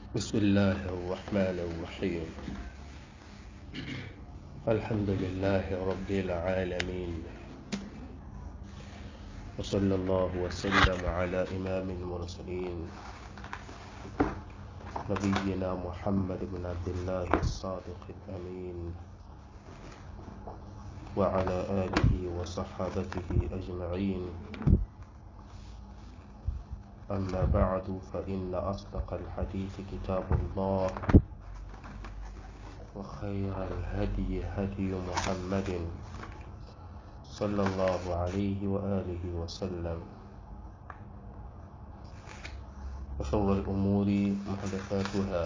بسم الله الرحمن الرحيم الحمد لله رب العالمين وصلى الله وسلم على إمام المرسلين نبينا محمد بن عبد الله الصادق الأمين وعلى آله وصحابته أجمعين أما بعد فإن أصدق الحديث كتاب الله وخير الهدي هدي محمد صلى الله عليه وآله وسلم وشر الأمور محدثاتها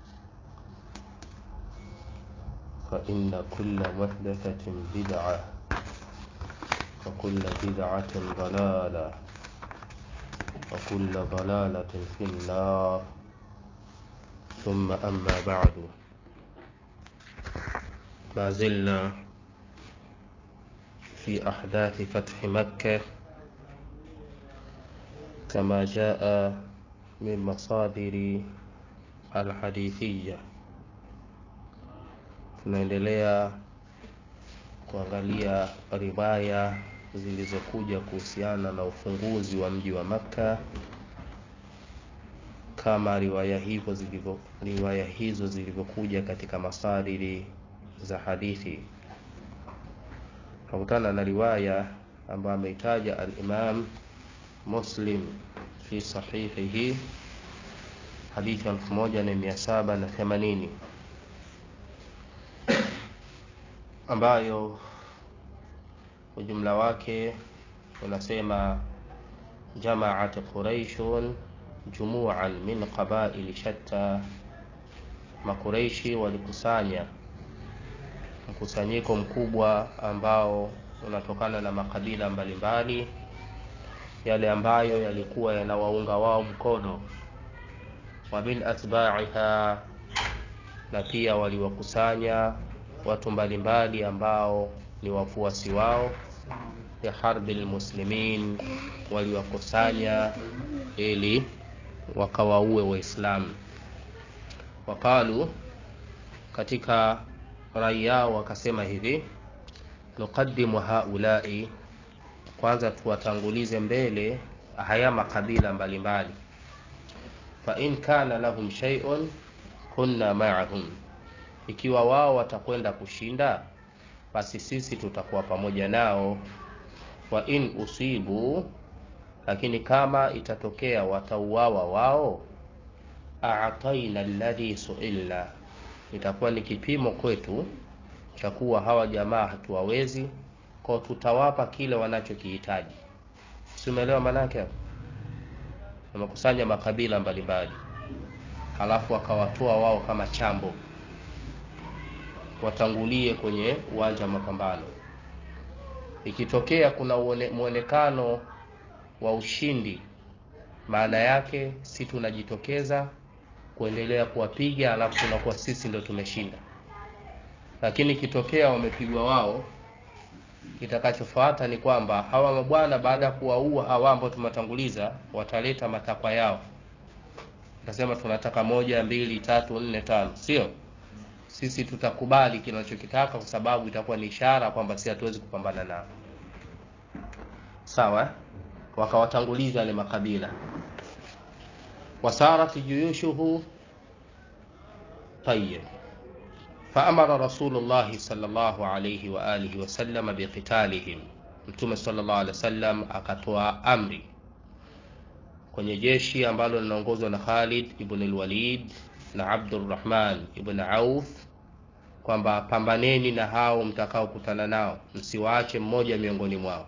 فإن كل محدثة بدعة وكل بدعة ضلالة وكل ضلالة في النار ثم أما بعد ما زلنا في أحداث فتح مكة كما جاء من مصادر الحديثية tunaendelea kuangalia riwaya zilizokuja kuhusiana na ufunguzi wa mji wa Makka kama riwaya hivyo zilivyo riwaya hizo zilivyokuja katika masadiri za hadithi. Tunakutana na riwaya ambayo ameitaja al-Imam Muslim fi sahihihi hadithi 1780 ambayo ujumla wake unasema jamaat quraishun jumuan min qabaili shatta makureishi walikusanya mkusanyiko mkubwa ambao unatokana na makabila mbalimbali yale ambayo yalikuwa yanawaunga wao mkono wa min atbaiha na pia waliwakusanya watu mbalimbali ambao ni wafuasi wao ya harbi lmuslimin waliwakusanya ili wakawaue waislamu waqalu katika rai yao wakasema hivi nuqaddimu haulai kwanza tuwatangulize mbele haya makabila mbalimbali fa in kana lahum shay'un kunna ma'ahum ikiwa wao watakwenda kushinda basi sisi tutakuwa pamoja nao wa in usibu lakini kama itatokea watauawa wao a'taina alladhi su'ilna itakuwa ni kipimo kwetu cha kuwa hawa jamaa hatuwawezi kwa tutawapa kile wanachokihitaji si umeelewa manake hapo wamekusanya makabila mbalimbali halafu wakawatoa wao kama chambo watangulie kwenye uwanja wa mapambano ikitokea kuna mwonekano wa ushindi maana yake si tunajitokeza kuendelea kuwapiga alafu tunakuwa sisi ndo tumeshinda lakini ikitokea wamepigwa wao kitakachofuata ni kwamba hawa mabwana baada ya kuwaua hawa ambao tumewatanguliza wataleta matakwa yao tasema tunataka moja mbili tatu nne tano sio sisi tutakubali kinachokitaka kwa sababu itakuwa ni ishara kwamba si hatuwezi kupambana nao sawa wakawatanguliza wale makabila wasarat juyushuhu tayib faamara rasulullahi salllahu alaihi waalihi wasalama biqitalihim mtume salllah alehi wasallam akatoa amri kwenye jeshi ambalo linaongozwa na khalid ibn lwalid na abdurrahman ibn auf kwamba pambaneni na hao mtakaokutana nao msiwaache mmoja miongoni mwao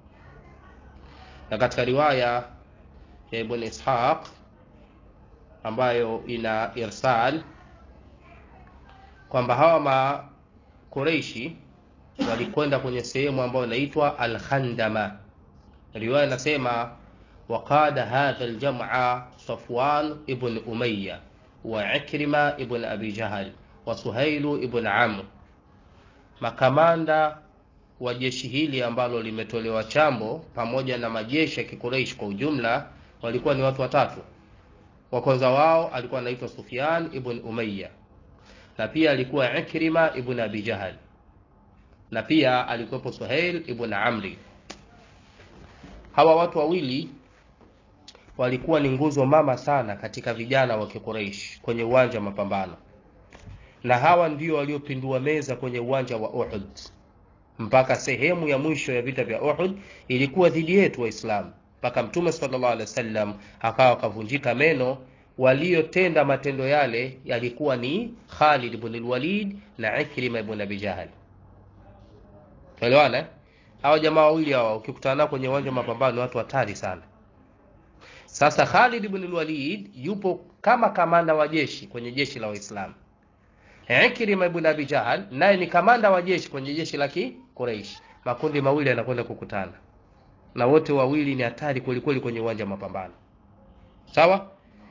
na katika riwaya ya ibn ishaq ambayo ina irsal kwamba hawa makureishi walikwenda kwenye sehemu ambayo inaitwa alkhandama riwaya inasema waqada hadha aljam'a safwan ibn umayya wa ikrima ibn abi jahal wa suhailu ibn amr makamanda wa jeshi hili ambalo limetolewa chambo pamoja na majeshi ya kikureishi kwa ujumla walikuwa ni watu watatu wa kwanza wao alikuwa anaitwa Sufyan ibn Umayya na pia alikuwa Ikrima ibn Abi Jahal na pia alikuwepo Suhail ibn Amri. Hawa watu wawili walikuwa ni nguzo mama sana katika vijana wa Quraysh kwenye uwanja wa mapambano, na hawa ndio waliopindua meza kwenye uwanja wa Uhud. Mpaka sehemu ya mwisho ya vita vya Uhud ilikuwa dhidi yetu Waislamu, mpaka Mtume sallallahu alaihi wasallam akawa akavunjika meno. Waliotenda matendo yale yalikuwa ni Khalid ibn al-Walid na Ikrima ibn Abi Jahl. Elewana hawa jamaa wawili hawa, ukikutana nao kwenye uwanja wa mapambano, watu hatari sana. Sasa Khalid ibn al-Walid yupo kama kamanda wa jeshi kwenye jeshi la Waislamu. Ikrima ibn Abi Jahl naye ni kamanda wa jeshi kwenye jeshi la Quraysh. Makundi mawili yanakwenda kukutana, na wote wawili ni hatari kweli kweli kwenye uwanja wa mapambano, sawa.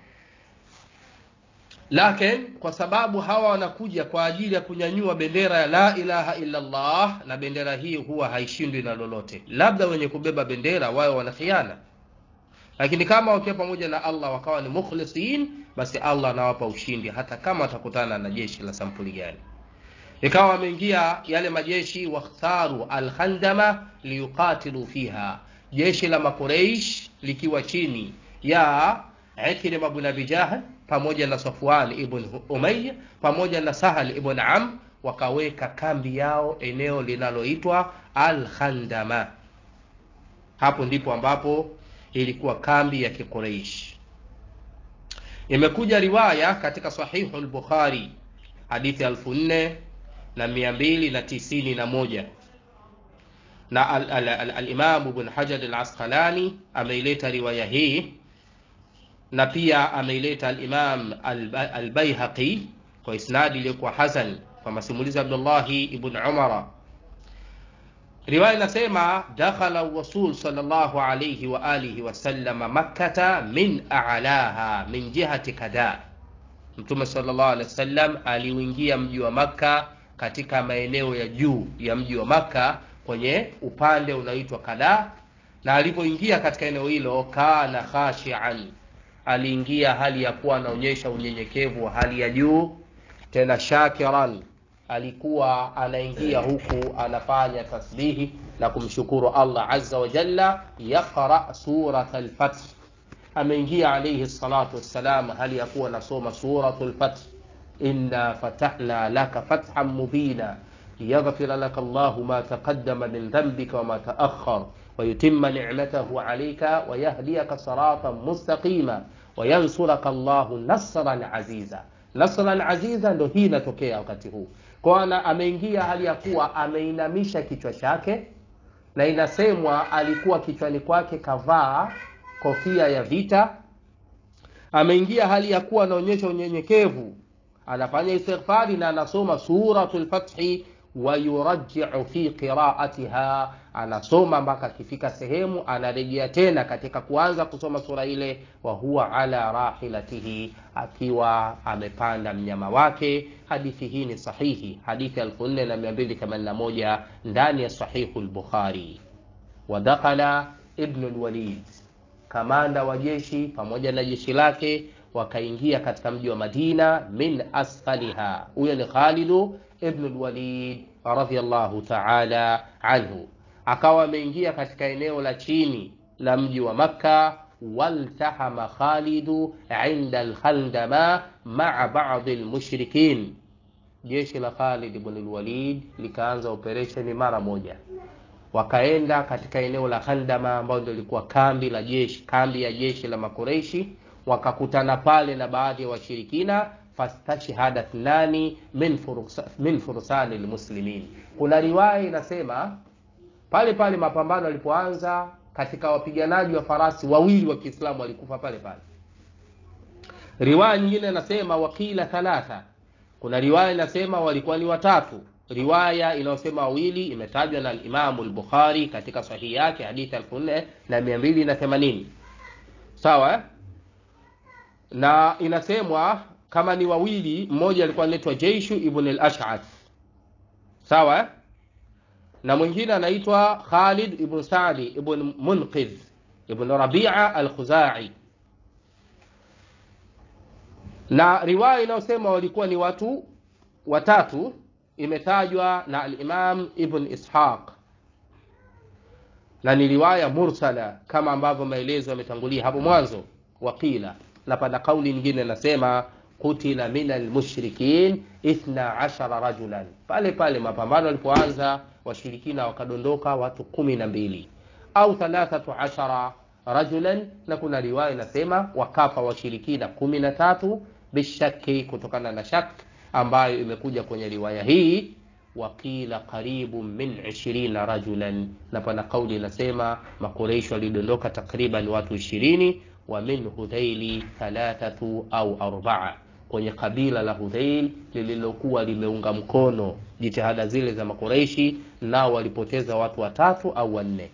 Lakini kwa sababu hawa wanakuja kwa ajili ya kunyanyua bendera ya la ilaha illa Allah, na bendera hii huwa haishindwi na lolote, labda wenye kubeba bendera wao wanakhiana lakini kama wakiwa pamoja na Allah wakawa ni mukhlisin, basi Allah anawapa ushindi hata kama watakutana na jeshi la sampuli gani. Ikawa wameingia yale majeshi, wakhtaru alkhandama liyuqatilu fiha, jeshi la Makureish likiwa chini ya Ikrima ibn Abi Jahl pamoja na Safwan ibn Umayya pamoja na Sahal ibn Am, wakaweka kambi yao eneo linaloitwa Alkhandama. Hapo ndipo ambapo ilikuwa kambi ya Kikureish. Imekuja riwaya katika Sahihu al-Bukhari hadithi elfu nne na mia mbili na tisini na moja na al-Imam Ibn Hajar al-Asqalani ameileta riwaya hii na pia ameileta al-Imam al-Baihaqi kwa isnadi iliyokuwa hasan kwa masimulizi Abdullahi ibn Umara riwaya inasema dakhala rasul sallallahu alayhi wa alihi wasallama makkata min a'laha min jihati kada, Mtume sallallahu alaihi wasallam aliuingia mji wa Makka katika maeneo ya juu ya mji wa Makka kwenye upande unaoitwa Kada, na alipoingia katika eneo hilo, kana khashian, aliingia hali ya kuwa anaonyesha unyenyekevu wa hali ya juu, tena shakiran alikuwa anaingia huku anafanya tasbihi na kumshukuru Allah azza wa jalla, yaqra surat al-Fath. Ameingia alayhi salatu wassalam hali ya kuwa anasoma suratul Fath, inna fatahna laka fathan mubina liyaghfira laka Allahu ma taqaddama min dhanbika wa ma ta'akhkhar wa yutimma ni'matahu alayka wa yahdiyaka siratan mustaqima wa yansuraka Allahu nasran aziza. Nasran aziza ndo hii inatokea wakati huu kwana ameingia hali ya kuwa ameinamisha kichwa chake, na inasemwa alikuwa kichwani kwake kavaa kofia ya vita. Ameingia hali ya kuwa anaonyesha unyenyekevu, anafanya istighfari na anasoma suratul Fathi wa yurajji'u fi qira'atiha, anasoma mpaka akifika sehemu anarejea tena katika kuanza kusoma sura ile, wa huwa ala rahilatihi, akiwa amepanda mnyama wake. Hadithi hii ni sahihi, hadithi 4281 ndani ya sahihu al-Bukhari. Wa dakhala ibn al-Walid, kamanda wa jeshi pamoja na jeshi lake wakaingia katika mji wa Madina min asfaliha. Huyo ni Khalidu ibn al-Walid radhiyallahu ta'ala anhu, akawa ameingia katika eneo la chini la mji wa Makka. Waltahama Khalidu inda al-Khandama ma'a ba'd al-mushrikin, jeshi la Khalid ibn al-Walid likaanza operesheni mara moja, wakaenda katika eneo la Khandama ambayo ndio ilikuwa kambi la jeshi, kambi ya jeshi la Makureishi wakakutana pale na baadhi ya wa washirikina fastashhada thnani min fursa, min fursani lmuslimin. Kuna riwaya inasema pale pale mapambano yalipoanza, katika wapiganaji wa farasi wawili wa Kiislamu walikufa pale pale. Riwaya nyingine inasema wakila thalatha, kuna riwaya inasema walikuwa ni watatu. Riwaya inayosema wawili imetajwa na Imamu al-Bukhari katika sahihi yake hadithi 4280 sawa eh? na inasemwa kama ni wawili, mmoja alikuwa anaitwa Jaishu ibn al-Ash'ath sawa, na mwingine anaitwa Khalid ibn Sa'di ibn Munqidh ibn Rabi'a al-Khuzai. na riwaya inayosema walikuwa ni watu watatu imetajwa na alimam ibn ishaq na ni riwaya mursala kama ambavyo maelezo yametangulia hapo mwanzo waqila na pana kauli nyingine nasema kutila min almushrikin ithna ashara rajulan pale pale mapambano yalipoanza washirikina wakadondoka watu kumi na mbili au thalathatu ashara rajulan na kuna riwaya inasema wakafa washirikina kumi na tatu bishaki kutokana na shak ambayo imekuja kwenye riwaya hii waqila qaribu min 20 rajulan na pana kauli inasema makureishi walidondoka takriban watu ishirini wa min hudhaili thalathatu au arbaa kwenye kabila la hudhail lililokuwa limeunga mkono jitihada zile za makureishi nao walipoteza watu watatu au wanne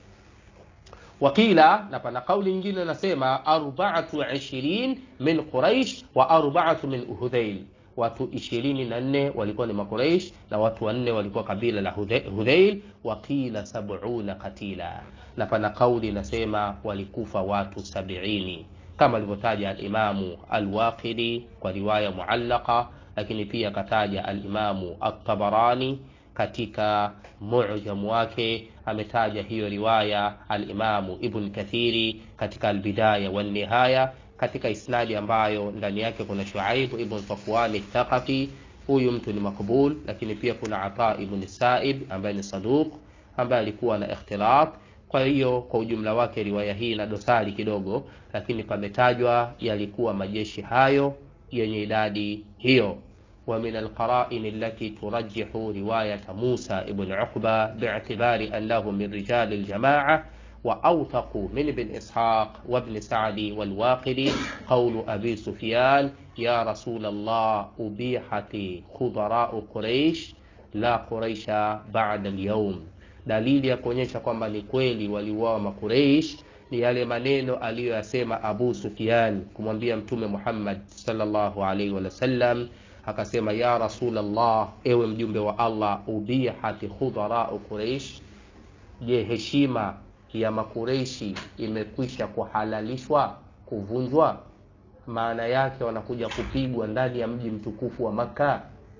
wakila na pana kauli nyingine nasema arbaatu ishirin min quraish wa arbaatu min hudhail watu ishirini na nne walikuwa ni makuraish na watu wanne walikuwa kabila la hudhail wakila sabuna katila na pana kauli inasema walikufa watu sabiini kama alivyotaja alimamu alwaqidi kwa riwaya muallaqa lakini pia akataja alimamu altabarani katika mujamu wake ametaja hiyo riwaya alimamu ibn kathiri katika albidaya wannihaya katika isnadi ambayo ndani yake kuna shuaib ibn safwani thaqafi huyu mtu ni makbul lakini pia kuna ata ibn saib ambaye ni saduq ambaye alikuwa na ikhtilat kwa hiyo kwa ujumla wake riwaya hii ina dosari kidogo lakini pametajwa yalikuwa majeshi hayo yenye idadi hiyo ومن القرائن التي ترجح رواية موسى ابن عقبة باعتبار أنه من رجال الجماعة وأوثق من ابن إسحاق وابن سعد والواقدي قول أبي سفيان يا رسول الله أبيحت خضراء قريش لا قريش بعد اليوم dalili ya kuonyesha kwamba ni kweli waliuawa makureish ni yale maneno aliyoyasema abu sufian kumwambia mtume muhammad salllahu alaihi wasallam akasema ya rasulllah ewe mjumbe wa allah ubihati khudharau quraish je heshima ya makureishi imekwisha kuhalalishwa kuvunjwa maana yake wanakuja kupigwa ndani ya mji mtukufu wa makka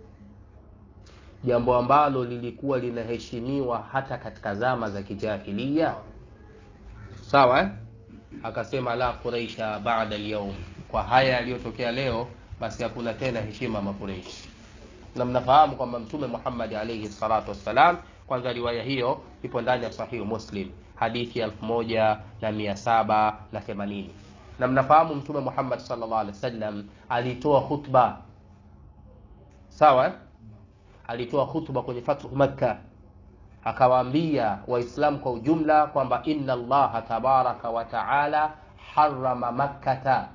jambo ambalo lilikuwa linaheshimiwa hata katika zama za kijahilia sawa eh? akasema la quraisha bada lyaum kwa haya yaliyotokea leo basi hakuna tena heshima makureishi na mnafahamu kwamba mtume muhammadi alaihi salatu wassalam kwanza riwaya hiyo ipo ndani ya sahihu muslim hadithi elfu moja na mia saba na themanini na mnafahamu mtume muhammad salllah alih wasallam alitoa khutba sawa alitoa khutba kwenye fathu makka akawaambia waislamu kwa ujumla kwamba inna allaha tabaraka wa taala harama makkata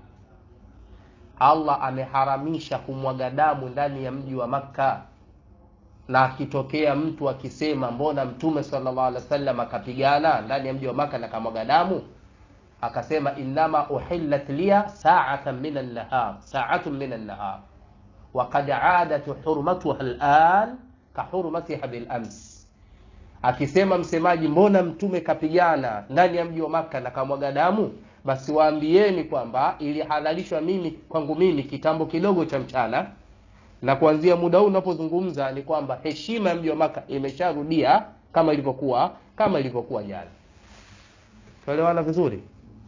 allah ameharamisha kumwaga damu ndani ya mji wa makka na akitokea mtu akisema mbona mtume salllah alih wasallam akapigana ndani ya mji wa maka na kamwaga damu akasema innama uhillat liya saatan min annahar saatun min annahar wakad adat hurmatuha lan kahurmatiha bilams akisema msemaji mbona mtume kapigana ndani ya mji wa maka na kamwaga damu basi waambieni kwamba ilihalalishwa mimi kwangu mimi kitambo kidogo cha mchana na kuanzia muda huu unapozungumza ni kwamba heshima ya mji wa maka imesharudia kama ilivyokuwa kama ilivyokuwa jana tuelewana vizuri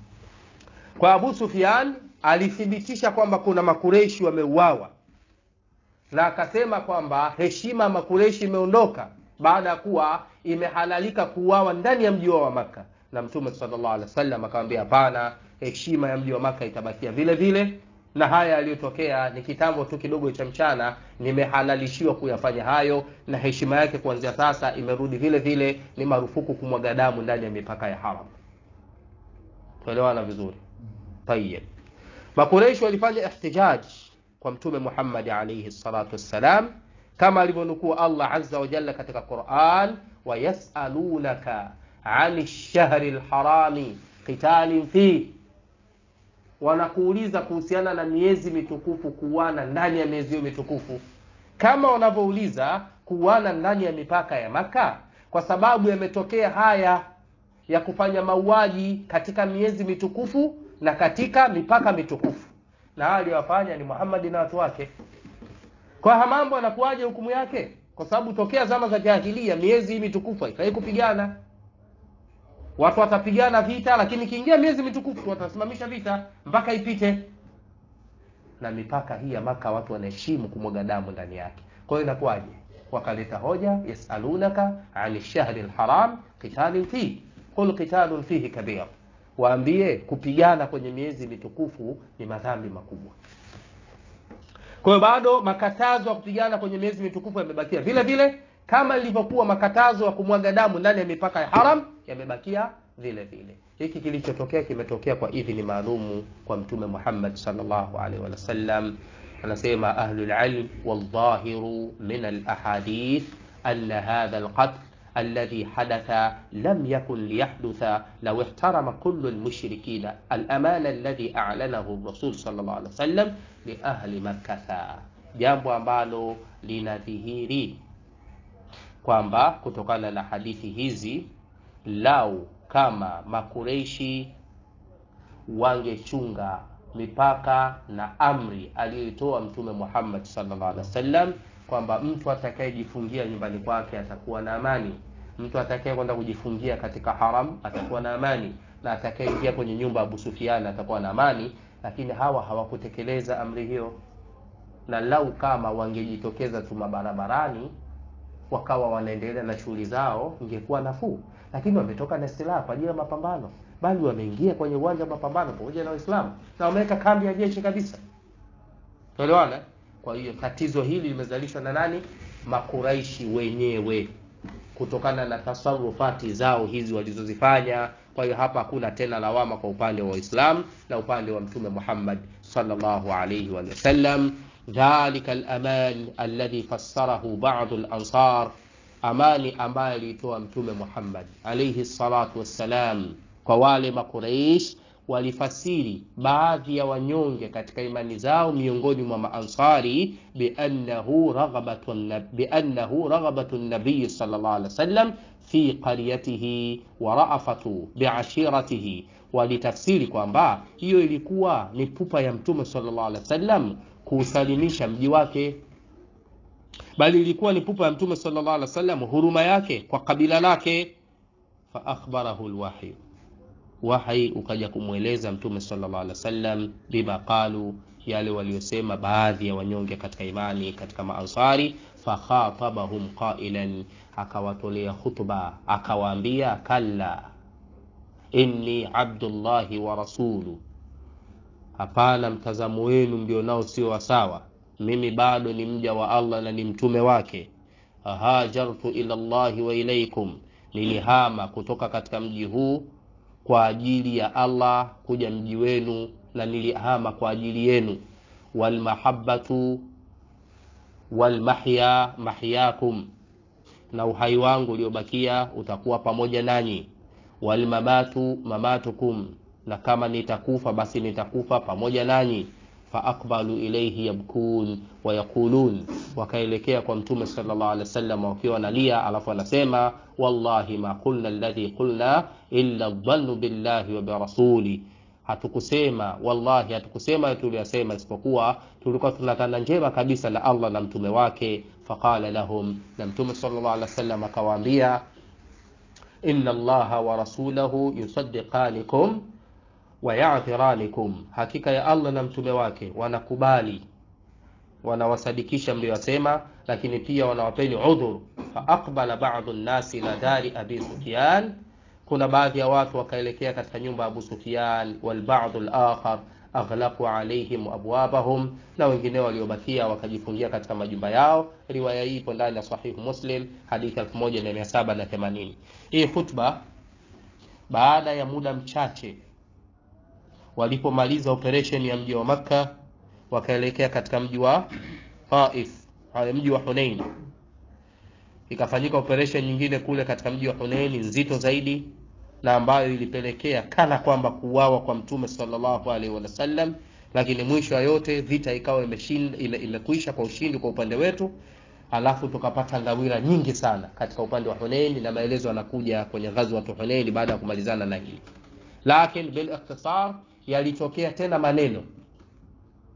kwa abu sufian alithibitisha kwamba kuna makureishi wameuawa na akasema kwamba heshima ya makureishi imeondoka baada ya kuwa imehalalika kuuawa ndani ya mji wa maka na mtume salllah alih wasallam akamwambia hapana heshima ya mji wa maka itabakia vile vile na haya yaliyotokea ni kitambo tu kidogo cha mchana nimehalalishiwa kuyafanya hayo na heshima yake kuanzia sasa imerudi vile vile ni marufuku kumwaga damu ndani ya mipaka ya haram tuelewana vizuri tayib makureishi walifanya ihtijaj kwa mtume muhammadi alaihi salatu wassalam kama alivyonukua allah aza wajalla katika quran wayasalunaka ani lshahri lharami qitalin fih wanakuuliza kuhusiana na miezi mitukufu kuuana ndani ya miezi hiyo mitukufu kama wanavyouliza kuuana ndani ya mipaka ya maka kwa sababu yametokea haya ya kufanya mauaji katika miezi mitukufu na katika mipaka mitukufu na haya aliyowafanya ni Muhammad na watu wake kwa haya mambo anakuwaje hukumu yake kwa sababu tokea zama za jahilia miezi hii mitukufu haifai kupigana watu watapigana vita lakini kiingia miezi mitukufu watasimamisha vita mpaka ipite na mipaka hii ya maka watu wanaheshimu kumwaga damu ndani yake kwa hiyo inakuwaje wakaleta hoja yasalunaka ani shahri lharam qitalin fihi qul qitalun fihi kabir waambie kupigana kwenye miezi mitukufu ni madhambi makubwa kwa hiyo bado makatazo ya kupigana kwenye miezi mitukufu yamebakia vile vile kama ilivyokuwa makatazo ya kumwaga damu ndani ya mipaka ya haram yamebakia vile vile hiki kilichotokea kimetokea kwa idhini maalumu kwa mtume muhammad salllahu alaihi wasallam anasema ahlulilm waldhahiru min alahadith ana hadha alqatl الذي حدث لم يكن ليحدث لو احترم كل المشركين الأمان الذي أعلنه الرسول صلى الله عليه وسلم لأهل مكة jambo ambalo linadhihiri kwamba kutokana na hadithi hizi lau kama makureishi wangechunga mipaka na amri aliyoitoa mtume muhammad sallallahu alaihi wasallam kwamba mtu atakayejifungia nyumbani kwake atakuwa na amani mtu atakaye kwenda kujifungia katika haram atakuwa na amani na atakayeingia kwenye nyumba ya Abu Sufyan atakuwa na amani lakini hawa hawakutekeleza amri hiyo na lau kama wangejitokeza tu mabarabarani wakawa wanaendelea na shughuli zao ingekuwa nafuu lakini wametoka na silaha kwa ajili ya mapambano bali wameingia kwenye uwanja wa mapambano pamoja na waislamu na wameweka kambi ya jeshi kabisa tuelewana kwa hiyo tatizo hili limezalishwa na nani makuraishi wenyewe kutokana na tasarufati zao hizi walizozifanya kwa hiyo hapa hakuna tena lawama kwa upande wa waislamu na upande wa mtume muhammad sallallahu alaihi wasallam dhalika alaman alladhi fassarahu badu lansar amani ambayo aliitoa mtume muhammad alaihi salatu wassalam kwa wale makuraish walifasiri baadhi ya wanyonge katika imani zao miongoni mwa maansari biannahu raghabatu nabiyi salllah alih wasallam fi qaryatihi wa raafatu biashiratihi walitafsiri kwamba hiyo ilikuwa ni pupa ya mtume salllah alih wasallam kuusalimisha mji wake bali ilikuwa ni pupa ya mtume salllah alih wasallam huruma yake kwa kabila lake faakhbarahu lwahyu wahi ukaja kumweleza mtume sallallahu alaihi wasallam bima qalu yale waliosema baadhi ya wanyonge katika imani katika maansari fakhatabahum qailan akawatolea khutba akawaambia kalla inni abdullahi wa rasulu hapana mtazamo wenu mlio nao sio wasawa mimi bado ni mja wa allah na ni mtume wake hajartu ila llahi wa ilaikum nilihama kutoka katika mji huu kwa ajili ya allah kuja mji wenu na nilihama kwa ajili yenu walmahabatu walmahya mahyakum na uhai wangu uliobakia utakuwa pamoja nanyi walmamatu mamatukum na kama nitakufa basi nitakufa pamoja nanyi faaqbalu ilaihi yabkun wayaqulun wakaelekea kwa mtume salllah alih wasallam wakiwa nalia alafu anasema wallahi ma qulna alladhi qulna illa dhannu billahi wa birasuli hatukusema wallahi hatukusema tuliyasema isipokuwa tulikuwa tunatana njema kabisa na allah na mtume wake faqala lahum na mtume salllah alih wasallam akawaambia inna allaha wa rasulahu yusaddiqanikum wayadhiranikum hakika ya allah na mtume wake wanakubali wanawasadikisha mliyosema lakini pia wanawapeni udhur faaqbala badu nnasi ila dari abi sufyan kuna baadhi ya watu wakaelekea katika nyumba ya abu sufyan walbadu lakhar aghlaqu alaihim abwabahum na wengine waliobakia wakajifungia katika majumba yao riwaya hii ipo ndani ya sahihu muslim hadithi 1780 hii khutba baada ya muda mchache walipomaliza operation ya mji wa makka wakaelekea katika mji wa taif mji wa hunein ikafanyika operation nyingine kule katika mji wa hunein nzito zaidi na ambayo ilipelekea kana kwamba kuuawa kwa mtume salllahu alaihi wasallam lakini mwisho wa yote vita ikawa imeshinda ime, imekwisha kwa ushindi kwa upande wetu alafu tukapata ngawira nyingi sana katika upande wa hunein na maelezo yanakuja kwenye ghazwatu hunein baada ya kumalizana na hili lakini bil ikhtisar yalitokea tena maneno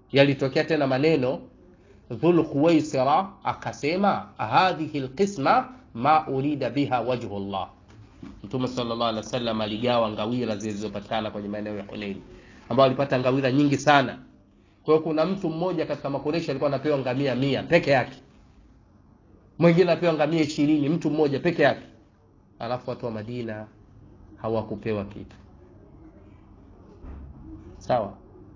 yalitokea tena maneno dhul khuwaisira akasema hadhihi lqisma ma urida biha wajhu llah mtume sallallahu alaihi wasallam aligawa ngawira zilizopatikana kwenye maeneo ya Hunain ambao alipata ngawira nyingi sana kwa hiyo kuna mtu mmoja katika makoresha alikuwa anapewa ngamia mia peke yake mwingine anapewa ngamia ishirini mtu mmoja peke yake alafu watu wa Madina hawakupewa kitu sawa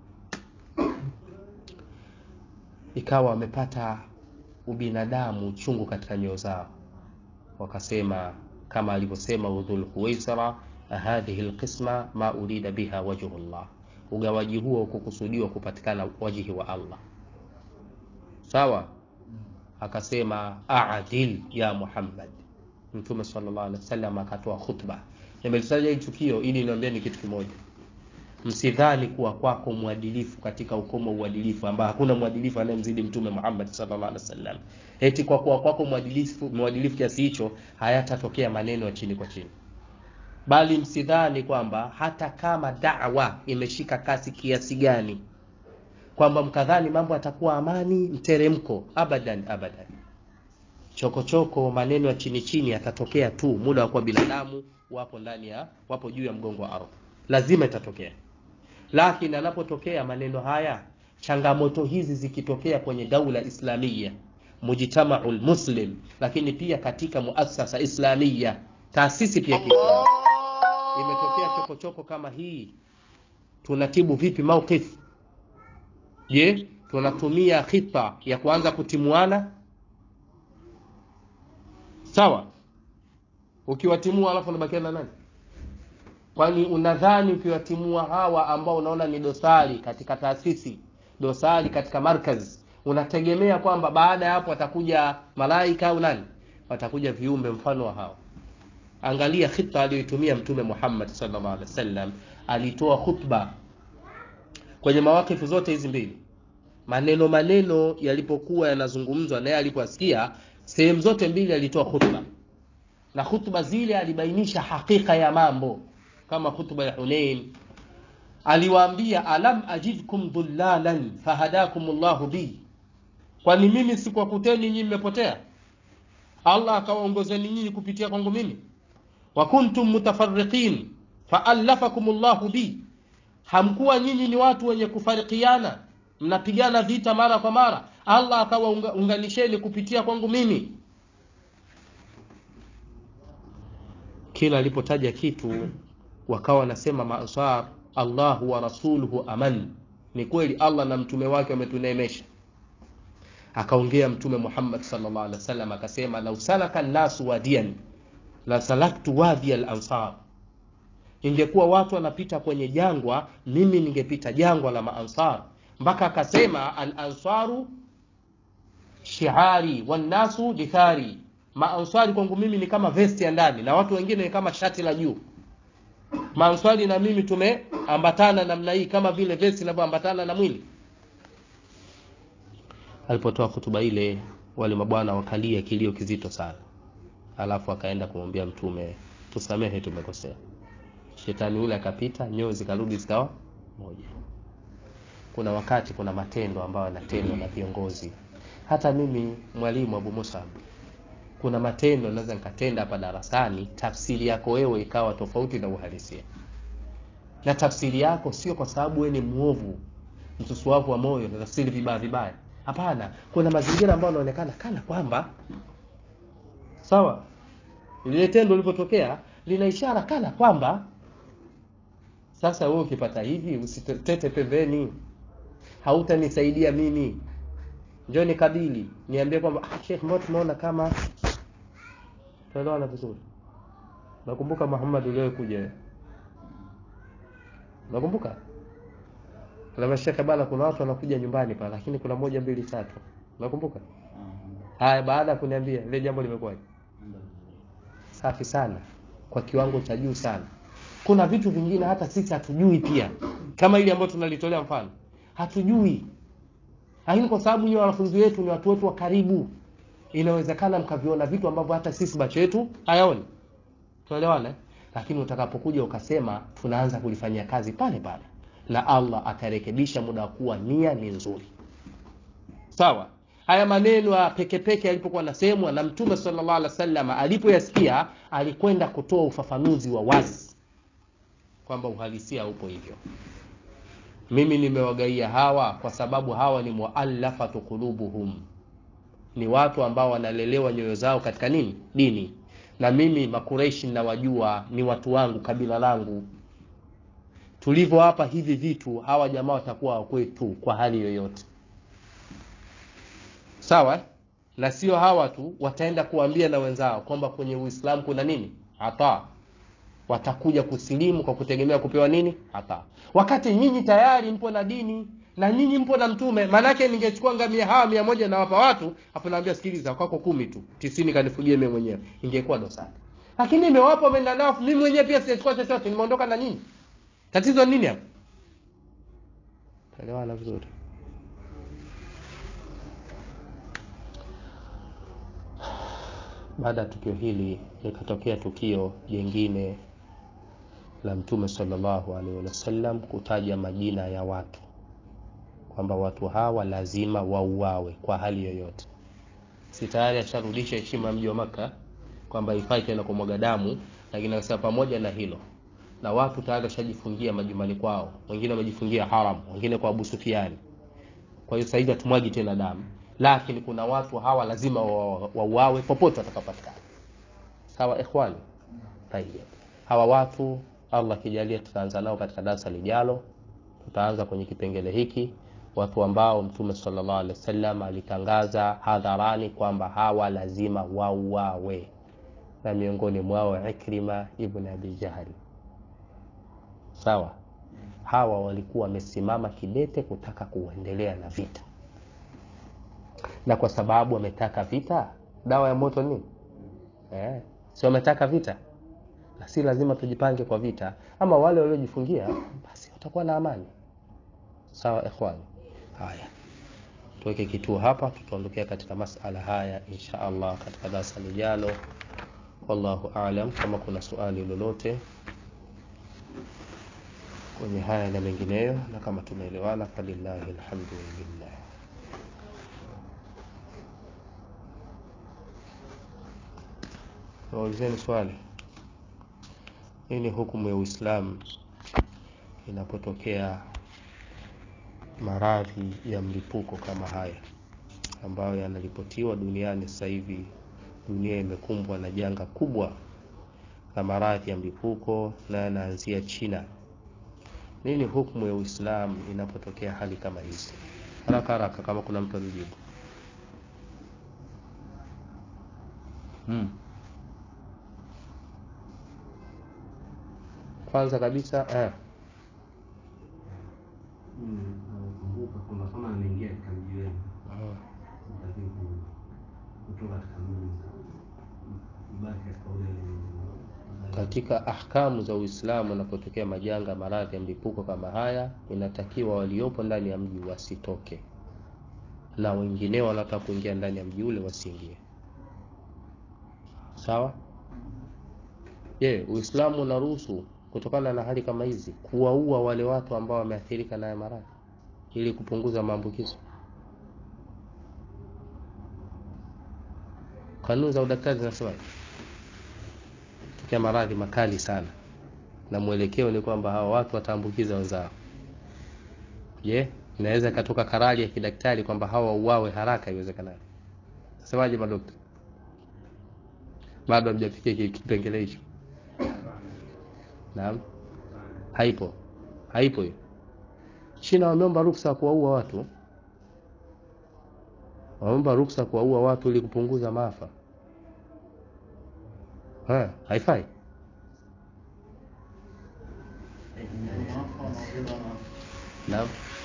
ikawa wamepata ubinadamu uchungu katika nyoyo zao wakasema kama alivyosema udhul huwaisara hadhihi lqisma ma urida biha wajhu llah ugawaji huo kukusudiwa kupatikana wajihi wa allah sawa akasema adil ya muhammad mtume sallallahu alaihi wasallam akatoa khutba nimelitaja hii tukio ili niambie ni kitu kimoja msidhani kuwa kwako mwadilifu katika ukomo uadilifu ambao hakuna mwadilifu anayemzidi mtume Muhammad sallallahu alaihi wasallam eti kwa kuwa kwako mwadilifu mwadilifu kiasi hicho hayatatokea maneno ya chini kwa chini bali msidhani kwamba hata kama da'wa imeshika kasi kiasi gani kwamba mkadhani mambo yatakuwa amani mteremko abadan abadan chokochoko maneno ya chini chini yatatokea tu muda wa kuwa binadamu wapo ndani ya wapo juu ya mgongo wa ardhi lazima itatokea lakini anapotokea maneno haya changamoto hizi zikitokea kwenye daula islamia mujtamaul muslim lakini pia katika muasasa islamia taasisi pia kiislamu imetokea chokochoko kama hii tunatibu vipi mauqif je tunatumia khita ya kuanza kutimuana sawa ukiwatimua alafu unabakia na nani kwani unadhani ukiwatimua hawa ambao unaona ni dosari katika taasisi dosari katika markaz unategemea kwamba baada ya hapo watakuja malaika au nani watakuja viumbe mfano wa hao angalia khita aliyoitumia mtume Muhammad sallallahu alaihi wasallam alitoa khutba kwenye mawakifu zote hizi mbili maneno maneno yalipokuwa yanazungumzwa naye alipoasikia sehemu zote mbili alitoa khutba na khutba zile alibainisha hakika ya mambo kama khutba ya Hunain aliwaambia alam ajidkum dhullalan fahadakum Allahu bi kwani mimi sikuwakuteni nyinyi mmepotea Allah akawaongozeni nyinyi kupitia kwangu mimi wa kuntum mutafarriqin faallafakum Allahu bi hamkuwa nyinyi ni watu wenye kufarikiana mnapigana vita mara kwa mara Allah akawaunganisheni kupitia kwangu mimi kila alipotaja kitu wakawa wanasema maansar Allahu wa rasuluhu aman ni kweli Allah na mtume wake wametuneemesha akaongea mtume Muhammad sallallahu alaihi wasallam akasema lau salaka nasu wadian la salaktu wadhi al-ansar ingekuwa watu wanapita kwenye jangwa mimi ningepita jangwa la maansar mpaka akasema al-ansaru shiari wannasu dithari maansari kwangu mimi ni kama vesti ya ndani na watu wengine ni kama shati la juu maansari na mimi tumeambatana namna hii kama vile vesti inavyoambatana na mwili alipotoa hutuba ile wale mabwana wakalia kilio kizito sana alafu akaenda kumwambia mtume tusamehe tumekosea shetani ule akapita nyoyo zikarudi zikawa moja kuna wakati kuna matendo ambayo yanatendwa na viongozi hata mimi mwalimu Abu Musab kuna matendo naweza nikatenda hapa darasani tafsiri yako wewe ikawa tofauti na uhalisia na tafsiri yako sio kwa sababu wewe ni muovu msusuavu wa moyo na tafsiri vibaya vibaya hapana kuna mazingira ambayo yanaonekana kana kwamba sawa lile tendo lilipotokea lina ishara kana kwamba sasa wewe ukipata hivi usitete pembeni hautanisaidia mimi njoo nikabili niambie kwamba ah, Sheikh mbona tumeona kama tuelewana vizuri nakumbuka Muhammad uliokuja nakumbuka Lama Sheikh bana kuna watu wanakuja nyumbani pale lakini kuna moja mbili tatu nakumbuka haya baada ya kuniambia ile jambo limekuwaje safi sana kwa kiwango cha juu sana kuna vitu vingine hata sisi hatujui pia kama ile ambayo tunalitolea mfano hatujui lakini kwa sababu nyinyi wanafunzi wetu ni watu wetu wa karibu inawezekana mkaviona vitu ambavyo hata sisi macho yetu hayaoni tuelewana lakini utakapokuja ukasema tunaanza kulifanyia kazi pale pale na allah atarekebisha muda wa kuwa nia ni nzuri sawa haya maneno ya pekepeke yalipokuwa nasemwa na mtume sallallahu alaihi wasallam alipoyasikia alikwenda kutoa ufafanuzi wa wazi kwamba uhalisia upo hivyo mimi nimewagaia hawa kwa sababu hawa ni muallafatu qulubuhum ni watu ambao wanalelewa nyoyo zao katika nini dini na mimi makureishi nawajua ni watu wangu kabila langu tulivyo hapa hivi vitu hawa jamaa watakuwa wakwetu kwa hali yoyote sawa na sio hawa tu wataenda kuambia na wenzao kwamba kwenye uislamu kuna nini hata watakuja kusilimu kwa kutegemea kupewa nini hata wakati nyinyi tayari mpo na dini na nyinyi mpo na mtume maanake ningechukua ngamia hawa mia moja nawapa watu hapo naambia sikiliza kwako kumi tu tisini kanifugie mimi mwenyewe ingekuwa dosari lakini nimewapa wameenda nao mimi mwenyewe pia sijachukua chochote nimeondoka na nyinyi tatizo nini hapo elewana vizuri baada ya tukio hili likatokea tukio jingine la mtume sallallahu alaihi wasallam kutaja majina ya watu kwamba watu hawa lazima wauawe kwa hali yoyote si tayari asharudisha heshima mji wa maka kwamba ifai tena kumwaga damu lakini akasema pamoja na hilo na watu tayari washajifungia majumbani kwao wengine wamejifungia haram wengine kwa abu sufiani kwa hiyo sahivi hatumwagi tena damu lakini kuna watu hawa lazima wauawe wa popote watakapatikana sawa ikhwani tayeb hawa watu allah akijalia tutaanza nao katika darasa lijalo tutaanza kwenye kipengele hiki watu ambao mtume sallallahu alaihi wasallam alitangaza hadharani kwamba hawa lazima wauawe na miongoni mwao ikrima ibn abi jahli sawa hawa walikuwa wamesimama kidete kutaka kuendelea na vita na kwa sababu wametaka vita dawa ya moto nini eh, si wametaka vita na si lazima tujipange kwa vita ama wale waliojifungia basi watakuwa na amani sawa ikhwani haya tuweke kituo hapa tutaondokea katika masala haya insha allah katika darasa lijalo wallahu alam kama kuna suali lolote kwenye haya na mengineyo na kama tumeelewana falillahi alhamdu lillah naulizeni swali nini hukumu ya uislamu inapotokea maradhi ya mlipuko kama haya ambayo yanaripotiwa duniani sasa hivi dunia imekumbwa na janga kubwa la maradhi ya mlipuko na yanaanzia china nini hukumu ya uislamu inapotokea hali kama hizi haraka haraka kama kuna mtu alijibu hmm. kwanza kabisa eh. nakumbuka kwamba kama ameingia katika mji wenu lakini kutoka katika mji ibaki katika ule katika ahkamu za uislamu unapotokea majanga maradhi ya mlipuko kama haya inatakiwa waliopo ndani ya mji wasitoke na wengineo wanaotaka kuingia ndani ya mji ule wasiingie sawa je uislamu unaruhusu kutokana na hali kama hizi kuwaua wale watu ambao wameathirika nayo maradhi ili kupunguza maambukizo kanuni za udaktari zinasema tokea maradhi makali sana na mwelekeo ni kwamba hawa watu wataambukiza wenzao je inaweza ikatoka karari ya kidaktari kwamba hawa wauawe haraka iwezekanavyo semaje madokta bado hamjafikia kipengele hicho naam haipo haipo hiyo china wameomba ruksa ya kuwaua watu wameomba ruksa kuwaua watu ili kupunguza maafa ha, haifai naam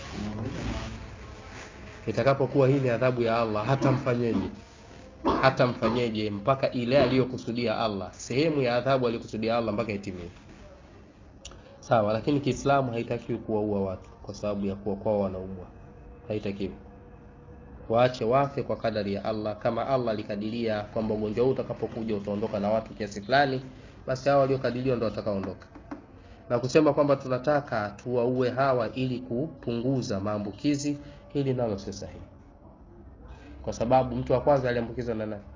itakapokuwa hii ni adhabu ya allah hata mfanyeje hata mfanyeje mpaka ile aliyokusudia allah sehemu ya adhabu aliyokusudia allah mpaka itimie sawa lakini kiislamu haitakiwi kuwaua watu kwa sababu ya kuwa kwao wanaumwa haitakiwi waache wafe kwa kadari ya allah kama allah alikadiria kwamba ugonjwa huu utakapokuja utaondoka na watu kiasi fulani basi hao waliokadiriwa ndo watakaondoka na kusema kwamba tunataka tuwaue hawa ili kupunguza maambukizi, hili nalo sio sahihi, kwa sababu mtu wa kwanza aliambukizwa na nani?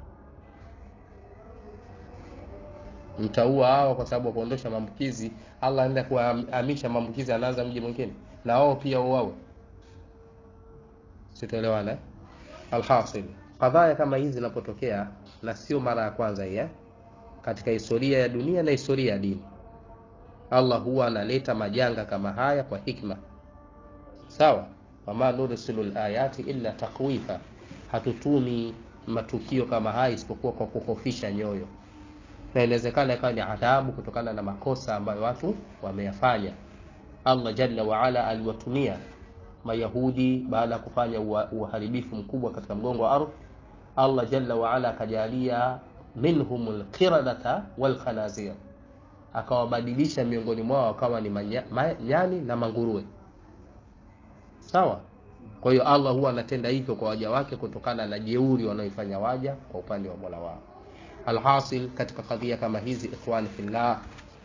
Mtaua hawa kwa sababu ya kuondosha maambukizi. Allah anaenda kuhamisha maambukizi, anaanza mji mwingine, na wao pia uwawe. Sitoelewana eh? Alhasil, kadhaya kama hizi zinapotokea, na sio mara ya kwanza hii eh? katika historia ya dunia na historia ya dini Allah huwa analeta majanga kama haya kwa hikma. Sawa, wama nursilu layati illa takwifa, hatutumi matukio kama haya isipokuwa kwa kuhofisha nyoyo, na inawezekana ikawa ni adhabu kutokana na makosa ambayo watu wameyafanya. Allah jalla waala aliwatumia Mayahudi baada ya kufanya uharibifu mkubwa katika mgongo wa ardhi. Allah jalla waala akajalia minhumul qiradata wal khanazir akawabadilisha miongoni mwao wakawa ni nyani na manguruwe. Sawa. Kwa hiyo Allah huwa anatenda hivyo kwa waja wake kutokana na jeuri wanaoifanya waja kwa upande wa Mola wao. Alhasil, katika kadhia kama hizi, ikhwani fillah,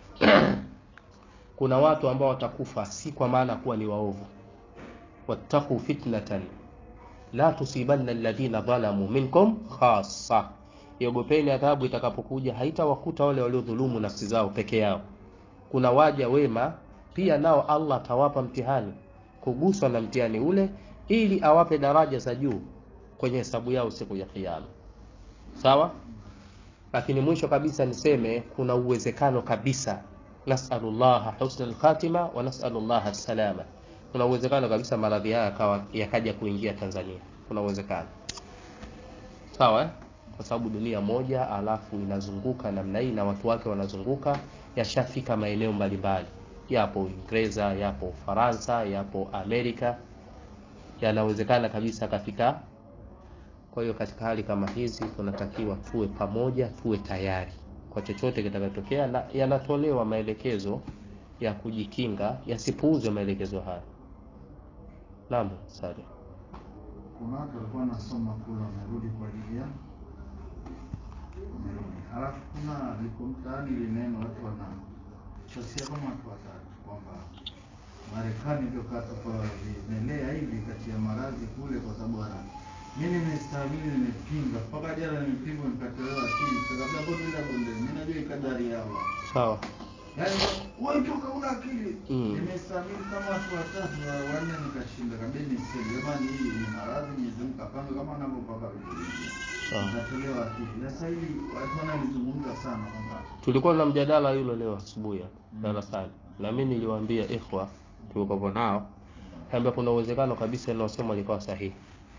kuna watu ambao watakufa si kwa maana kuwa ni waovu. wattaqu fitnatan la tusibanna alladhina dhalamu minkum khassa Iogopeni adhabu itakapokuja haitawakuta wale waliodhulumu nafsi zao peke yao. Kuna waja wema pia nao Allah atawapa mtihani, kuguswa na mtihani ule, ili awape daraja za juu kwenye hesabu yao siku ya Kiyama. Sawa. Lakini mwisho kabisa niseme kuna uwezekano kabisa, nasalullaha husnal khatima wa nasalullaha salama. Kuna uwezekano kabisa maradhi haya yakawa yakaja kuingia Tanzania, kuna uwezekano sawa eh? kwa sababu dunia moja alafu inazunguka namna hii na watu wake wanazunguka, yashafika maeneo mbalimbali, yapo Uingereza, yapo Ufaransa, yapo Amerika, yanawezekana kabisa kafika. Kwa hiyo katika hali kama hizi tunatakiwa tuwe pamoja, tuwe tayari kwa chochote kitakachotokea, na yanatolewa maelekezo ya kujikinga, yasipuuzwe maelekezo haya. Naam, sasa kuna watu walikuwa wanasoma kule wamerudi kwa ajili ya wamerudi, halafu kuna liko mtaani ile neno watu wana shosia kama watu watatu kwamba Marekani ndio katoka vimelea hivi kati ya maradhi kule, kwa sababu ana mimi nimestahimili, nimepinga mpaka jana, nimepinga nikatolewa akili, kabla bonde la bonde, mimi najua ikadari ya Allah sawa. Yaani wewe toka una akili. Mm. Nimestahimili kama watu watatu wa wanne nikashinda. Kabisa ni sisi. Jamani hii ni maradhi Mwenyezi Mungu kapanga kama anavyopaka vitu. Sawa. Natolewa akili. Sasa hivi watu wanalizungumza sana kwamba Tulikuwa na mjadala yule leo asubuhi hapa darasani, na mimi niliwaambia ikhwa tulikopo nao kwamba kuna uwezekano kabisa linalosema likawa sahihi,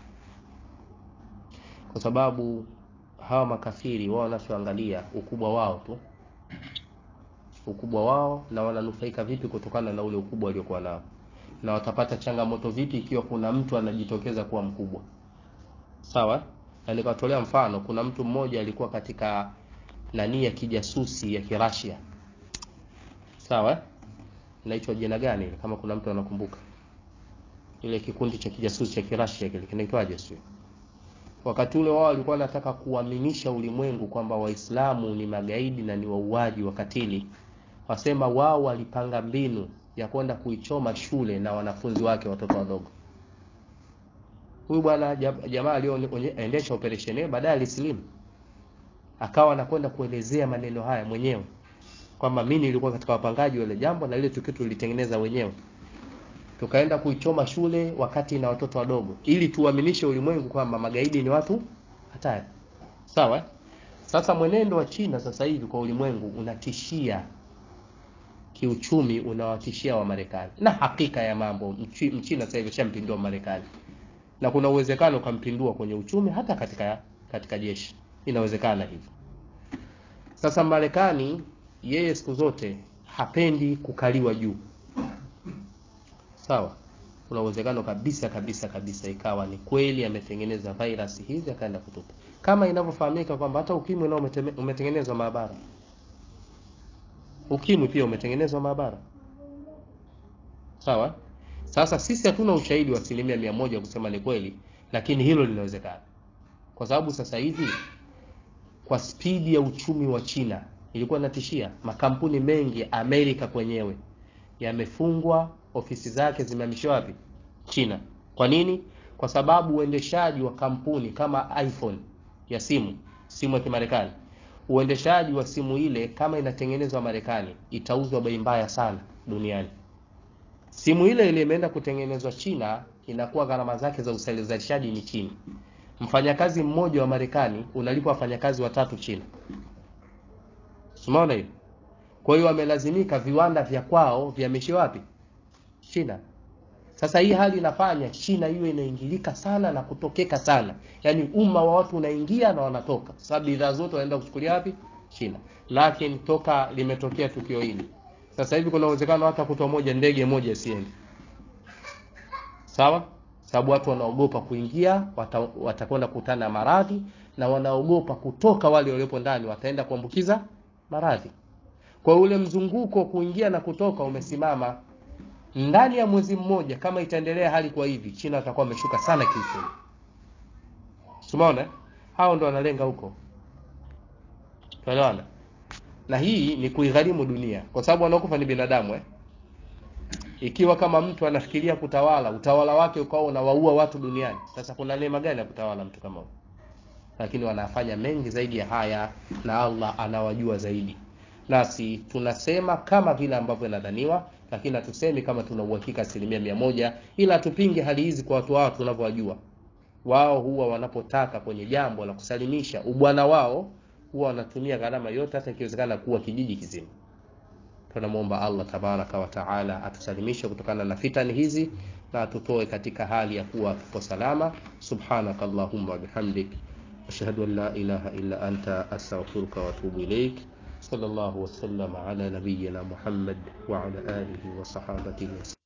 kwa sababu hawa makafiri wao wanachoangalia ukubwa wao tu, ukubwa wao na wananufaika vipi kutokana na ule ukubwa waliokuwa nao, na watapata changamoto vipi ikiwa kuna mtu anajitokeza kuwa mkubwa. Sawa, na nikawatolea mfano, kuna mtu mmoja alikuwa katika nani ya kijasusi ya Kirasia. Sawa? Inaitwa jina gani ile kama kuna mtu anakumbuka? Ile kikundi cha kijasusi cha Kirasia kile kinaitwaje sio? Wakati ule wao walikuwa wanataka kuaminisha ulimwengu kwamba Waislamu ni magaidi na ni wauaji wakatili. Wasema wao walipanga mbinu ya kwenda kuichoma shule na wanafunzi wake watoto wadogo. Huyu bwana jam- jamaa aliyoendesha operation hiyo baadaye alisilimu akawa anakwenda kuelezea maneno haya mwenyewe kwamba mimi nilikuwa katika wapangaji wa ile jambo na ile tukio tulitengeneza wenyewe tukaenda kuichoma shule wakati na watoto wadogo ili tuaminishe ulimwengu kwamba magaidi ni watu hatari sawa eh? sasa mwenendo wa China sasa hivi kwa ulimwengu unatishia kiuchumi unawatishia wa Marekani na hakika ya mambo mchi- mchina sasa hivi shampindua Marekani na kuna uwezekano ukampindua kwenye uchumi hata katika katika jeshi inawezekana hivyo sasa Marekani yeye siku zote hapendi kukaliwa juu sawa kuna uwezekano kabisa kabisa kabisa ikawa ni kweli ametengeneza virus hizi akaenda kutupa kama inavyofahamika kwamba hata ukimwi nao umeteme- umetengenezwa maabara ukimwi pia umetengenezwa maabara sawa sasa sisi hatuna ushahidi wa asilimia mia moja kusema ni kweli lakini hilo linawezekana kwa sababu sasa hivi kwa spidi ya uchumi wa China ilikuwa inatishia makampuni mengi ya Amerika kwenyewe yamefungwa ofisi zake zimehamishiwa wapi china kwa nini kwa sababu uendeshaji wa kampuni kama iphone ya simu simu ya kimarekani uendeshaji wa simu ile kama inatengenezwa marekani itauzwa bei mbaya sana duniani simu ile ile imeenda kutengenezwa china inakuwa gharama zake za uzalishaji ni chini mfanyakazi mmoja wa marekani unalipwa wafanyakazi watatu china umeona hiyo kwa hiyo wamelazimika viwanda vya kwao vihamishie wapi china sasa hii hali inafanya china hiyo inaingilika sana na kutokeka sana yaani umma wa watu unaingia na wanatoka sababu bidhaa zote wanaenda kuchukulia wapi china lakini toka limetokea tukio hili sasa hivi kuna uwezekano hata kutwa moja ndege moja isiende sawa sababu watu wanaogopa kuingia wata, watakwenda kukutana na maradhi na wanaogopa kutoka wale waliopo ndani wataenda kuambukiza maradhi kwa ule mzunguko kuingia na kutoka umesimama ndani ya mwezi mmoja kama itaendelea hali kwa hivi china watakuwa wameshuka sana kiuchumi tumeona hao ndo wanalenga huko tuelewana na hii ni kuigharimu dunia kwa sababu wanaokufa ni binadamu eh? ikiwa kama mtu anafikiria kutawala utawala wake ukawa unawaua watu duniani sasa kuna neema gani ya kutawala mtu kama huyo lakini wanafanya mengi zaidi ya haya na allah anawajua zaidi nasi tunasema kama vile ambavyo inadhaniwa lakini hatusemi kama tuna uhakika asilimia mia moja ila tupinge hali hizi kwa watu wao tunavyowajua wao huwa wanapotaka kwenye jambo la kusalimisha ubwana wao huwa wanatumia gharama yote hata ikiwezekana kuwa kijiji kizima tunamwomba allah tabaraka wataala atusalimishe kutokana na fitani hizi na atutoe katika hali ya kuwa tuko salama subhanaka allahumma wabihamdik ashhadu an la ilaha illa anta astaghfiruka waatubu ilaik صلى الله وسلم على نبينا محمد وعلى آله وصحابته وسلم